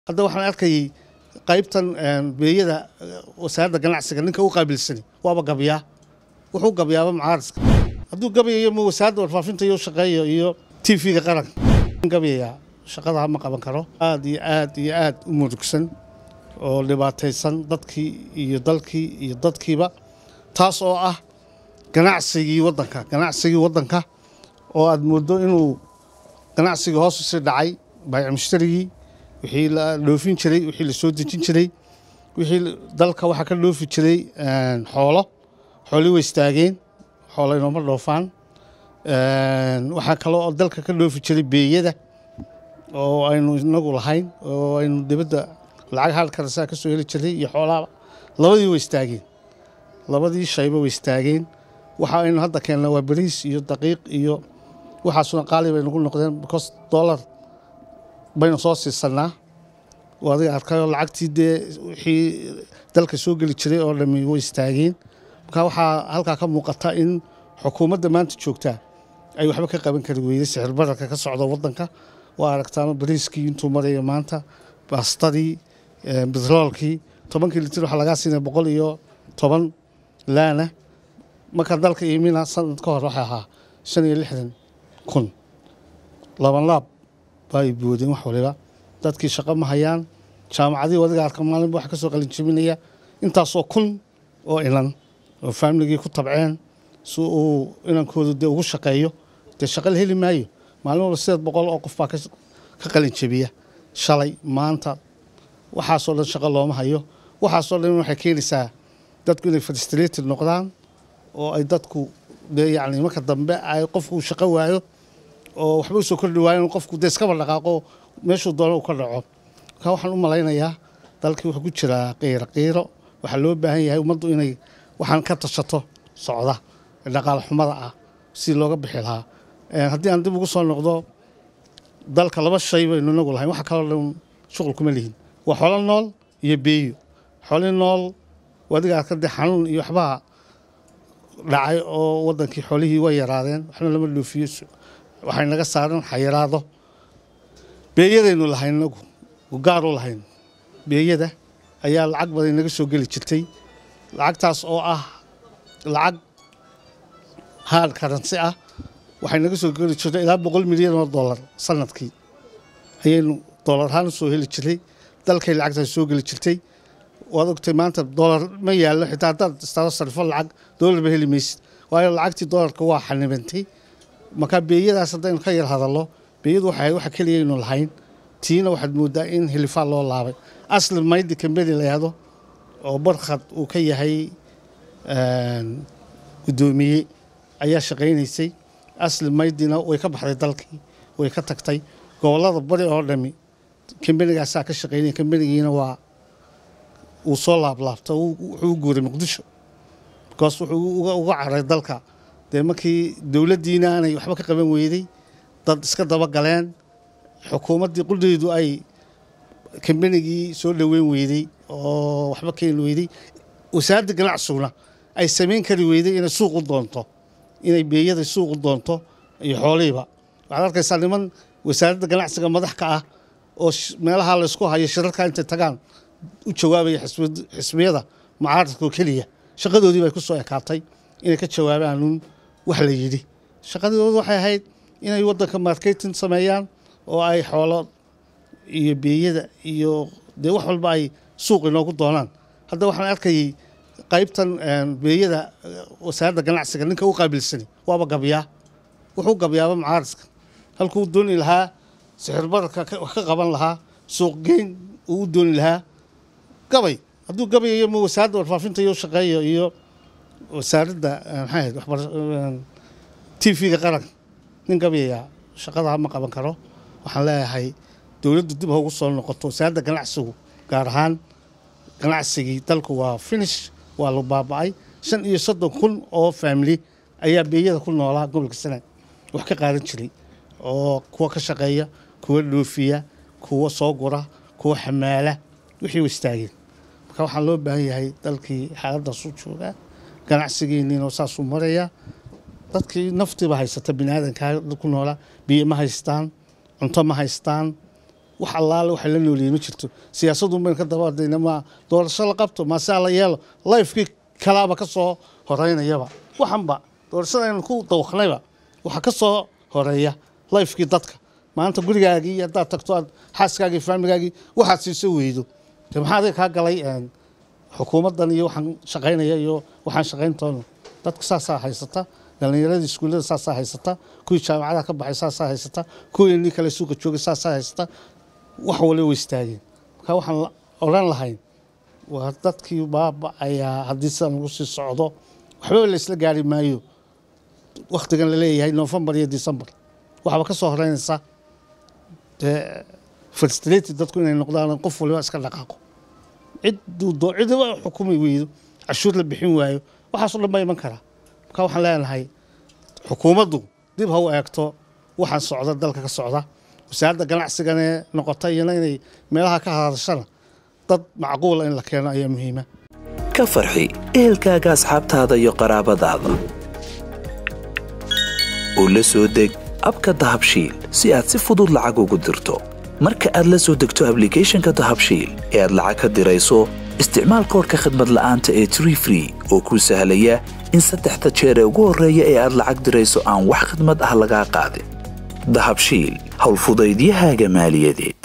hadda waxaan arkayay qaybtan beeyada wasaaradda ganacsiga ninka u qaabilsani waaba gabyaa wuxuu gabyaaba mucaariska hadduu gabayayo ma wasaaradda warfaafinta iyo shaqeeyo iyo t v-ga qaranka gabayayaa shaqada ma qaban karo aad iyo aad iyo aad u murugsan oo dhibaataysan dadkii iyo dalkii iyo dadkiiba taas oo ah ganacsigii wadanka ganacsigii wadanka oo aad moodo inuu ganacsigii hoos usii dhacay baayic mushtarigii wixii la dhoofin jiray wixii la soo dejin jiray wixii dalka waxaa ka dhoofi jiray xoolo xoolii way istaageen xoolo inooma dhoofaan waxaa kale oo dalka ka dhoofi jiray beeyada oo aynu inagu lahayn oo aynu dibadda lacag halkarasaa ka soo heli jiray iyo xoolaaba labadii way istaageen labadii shayba way istaageen waxa aynu hadda keennaa waa bariis iyo daqiiq iyo waxaasuna qaali bay nagu noqdeen because dollar baynu soo siisanaa oo adiga arkayoo lacagtii dee wixii dalka soo geli jiray oo dhami way istaageen marka waxaa halkaa ka muuqata in xukuumadda maanta joogtaa ay waxba ka qaban kari weyday sixir bararka ka socda wadanka waa aragtaano bariiskii intuu maraya maanta baastadii betroolkii tobankii litir waxaa lagaa siinaya boqol iyo toban laana marka dalka iimina sanad ka hor waxay ahaa shan iyo lixdan kun laban laab baa ay boodeen wax waliba dadkii shaqo ma hayaan jaamacadii adiga arka maalinba wax ka soo qalin jebinaya intaasoo kun oo inan oo faamiligii ku tabceen si uu inankoodu dee ugu shaqeeyo dee shaqo la heli maayo maalin walba sideed boqol oo qof baa ka qalin jebiya shalay maanta waxaasoo dhan shaqo looma hayo waxaasoo dhan waxay keenaysaa dadku inay frustrated noqdaan oo ay dadku dee yacni marka dambe ay qofku shaqo waayo oo waxba usoo kordhi waayo in qofku dee iskaba dhaqaaqo meeshuu doono uu ka dhaco marka waxaan u malaynayaa dalkii wuxuu ku jiraa qiiro qiiro waxaa loo baahan yahay ummaddu inay waxaan ka tashato socda dhaqaale xumada ah si looga bixi lahaa haddii aan dib ugu soo noqdo dalka laba shay baynu inagu lahayn waxa kaloo dhan shuqul kuma lihin waa xoolo nool iyo beeyo xooli nool adiga arka dee xanuun iyo waxbaa dhacay oo wadankii xoolihii way yaraadeen waxna lama dhoofiyo waxay naga saaran xayiraado beeyadaynu lahayn inagu gaar u lahayn beeyada ayaa lacag badan naga soo geli jirtay lacagtaas oo ah lacag hard karansi ah waxay naga soo geli jirtay ilaa boqol milyan oo dollar sanadkii ayaynu dollar ahaan u soo heli jiray dalkay lacagtaas soo geli jirtay waad ogtay maanta dollar ma yaallo xitaa haddaad istaado sarifo lacag dollar ba heli maysid waayo lacagtii dollarka waa xanibantay markaa beeyadaas haddaynu ka yar hadallo beeyadu waxay waxa keliya aynu lahayn tiina waxaad moodaa in hilifaa loo laabay asli maydi kambeni la yahdo oo barkhad uu ka yahay guddoomiye ayaa shaqaynaysay asli maydina way ka baxday dalkii way ka tagtay gobollada bari oo dhami kambenigaasaa ka shaqaynaya kambenigiina waa uu soo laablaabta wuxuu u guuray muqdisho bikoos wuxuu uga caray dalka dee markii dowladdiina aanay waxba ka qaban weyday dad iska daba galeen xukuumaddii qudheedu ay kambenigii soo dhoweyn weyday oo waxba keeni weyday wasaaradda ganacsiguna ay samayn kari weyday inay suuq u doonto inay beeyada suuq u doonto iyo xoolihiiba waxaad arkaysaa niman wasaaradda ganacsiga madax ka ah oo meelaha laysku hayo shirarka intay tagaan u jawaabaya xisbiyada mucaaradka oo keliya shaqadoodii bay ku soo ekaatay inay ka jawaabaanuun wax la yidhi shaqadoodu waxay ahayd inay waddanka marketing sameeyaan oo ay xoolo iyo beeyada iyo dee wax walba ay suuq inoogu doonaan hadda waxaan arkayay qaybtan beeyada wasaaradda ganacsiga ninka u qaabilsani waaba gabyaa wuxuu gabyaaba mucaariska halkuu dooni lahaa sixir bararka wax ka qaban lahaa suuqgeyn uu u dooni lahaa gabay hadduu gabayayo ma wasaaradda warfaafinta iyo shaqeeyo iyo wasaaradda maxay ahayd t v-ga qaranka nin gabayayaa shaqada ma qaban karo waxaan leeyahay dowladdu dib ha ugu soo noqoto wasaaradda ganacsigu gaar ahaan ganacsigii dalku waa finish waa la baaba'ay shan iyo soddon kun oo faamili ayaa beeyada ku noolaa gobolka sanaag wax ka qaadan jiray oo kuwa ka shaqeeya kuwa dhoofiya kuwa soo gura kuwa xamaala wixii istaageen marka waxaa loo baahan yahay dalkii xaaladdaasuu joogaa ganacsigiinniina saasuu marayaa dadkii naftiiba haysata bini aadankaa ku noolaa biyo ma haystaan cunto ma haystaan wax allaale waxay la nooliyey ma jirto siyaasadun baynu ka dabadayna ma doorasho la qabto maasaa la yeelo lifekii kalaaba ka soo horeynayaba waxanba doorashada aynu ku dawaqnayba waxaa ka soo horeeya lifekii dadka maanta gurigaagii haddaad tagto aad xaaskaagii faamigaagii waxaad siiso weydo de maxaa adiga kaa galay xukuumaddan iyo waxaan shaqaynaya iyo waxaan shaqayntoona dadka saasaa haysata dhalinyaradii iskuullada saasaa haysata kuwii jaamacadaha ka baxay saasaa haysata kuwii nin kale suuqa joogay saasaa haysata wax waliba way istaageen marka waxaan odhan lahayn waa dadkii baaba ayaa haddii sidan lagu sii socdo waxbaba la isla gaari maayo waktigan la leeyahay novembar iyo december waxaaba ka soo horeynaysa dee frustrated dadku inay noqdaan qof waliba iska dhaqaaqo cidduu doo cidiba xukumi weydo cashuur la bixin waayo waxaasoo dhan baa iman karaa marka waxaan leenahay xukuumaddu dib ha u eegto waxaan socda dalka ka socda wasaaradda ganacsiganee noqota iyana inay meelaha ka hadashana dad macquula in la keeno ayaa muhiima ka farxi ehelkaaga asxaabtaada iyo qaraabadaada oo la soo deg abka dahabshiil si aad si fudud lacag ugu dirto marka aad la soo degto ablicathonka dahabshiil ee aad lacag ka dirayso isticmaal koorka khadmad la'aanta ee tree free oo kuu sahlaya in saddexda jeer ee ugu horreeya ee aad lacag dirayso aan wax khidmad ah lagaa qaadin dahabshiil howlfudaydiyahaaga maaliyadeed